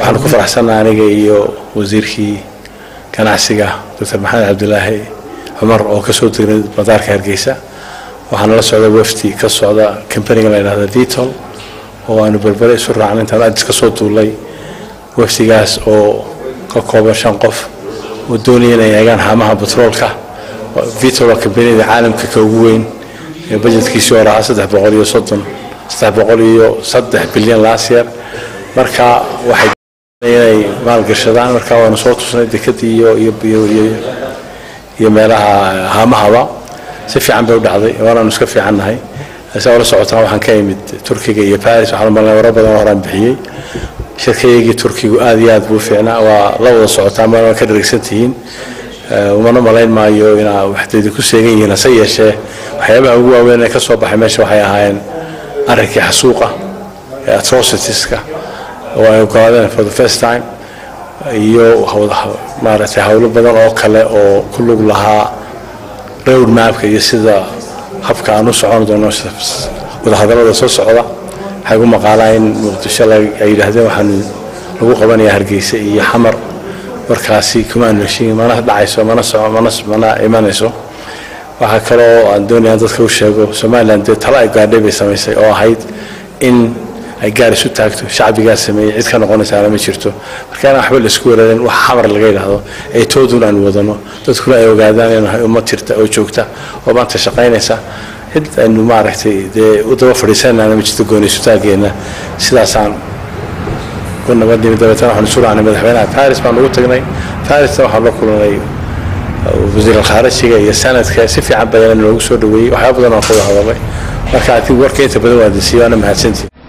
waxaan ku faraxsannaha aniga iyo wasiirkii ganacsiga doctor maxamed cabdilaahi cumar oo kasoo degnay madaarka hargeysa waxaana la socda wafdi ka socda kambaniga la yidhahda vitol oo aanu berbere isu raacnay intaan adis ka soo duulay wafdigaas oo ka kooban shan qof oo doonaya inay eegaan haamaha batroolka vitol waa kambaniyada caalamka ka ugu weyn ee bajetkiisii hore ahaa saddex boqol iyo soddon saddex boqol iyo saddex bilyan laas yeer marka waxay inay maalgashadaan marka waanu soo tusnay dekadii iyo iyo iyo iyo iyo meelaha haamahaba si fiican bay u dhacday waanaanu iska fiicannahay saa ula socotaan waxaan ka imid turkiga iyo baris waxaan malnay waro badan horaan bixiyey shirkayaygii turkigu aad iyo aad buu fiicnaa waa la wada socotaan ma ka dharigsan tihiin umana malayn maayo inaa waxdeedi ku seegan yihiin hase yeeshee waxyaabaha ugu waaweyn ee ka soo baxay meesha waxay ahaayeen arrinkii xasuuqa ee atrocitieska oo ay ogolaadeen for the first time iyo maaragtay howlo badan oo kale oo ku lug lahaa road mapka iyo sida habka aan u socon doono wadahadallada soo socda waxay gu maqaalaa in muqdisho ay yidhaahdeen waxaan lagu qabanayaa hargeysa iyo xamar markaasi kumaan heshiin mana dhacayso mana mana mana imanayso waxaa kaloo aan doonaya dadka u sheego somalilan dee talo ay gaadhay bay samaysay oo ahayd in ay gaar isu taagto shacbigaa sameeyey cid ka noqonaysaana ma jirto marka inaan waxba laisku weerarin wax xamar laga yidhaahdo ee toodun aan wadano dadkuna ay ogaadaan inahay ummad jirta oo joogta oo maanta shaqaynaysa cid aynu maaragtay dee u daba fadhiisanana ma jirto gooni isutaageena sidaasaan ku nabadnimi dabeetana waxaan isu raacnay madaxweynaha paris baan ugu tagnay parisna waxaan la kulanay wasiir alkhaarijiga iyo sanadka si fiican badan loogu soo dhaweeyey waxyaaba badan aan ka wada hadalay marka adig warka inta badan waa disiiyo ana mahadsantii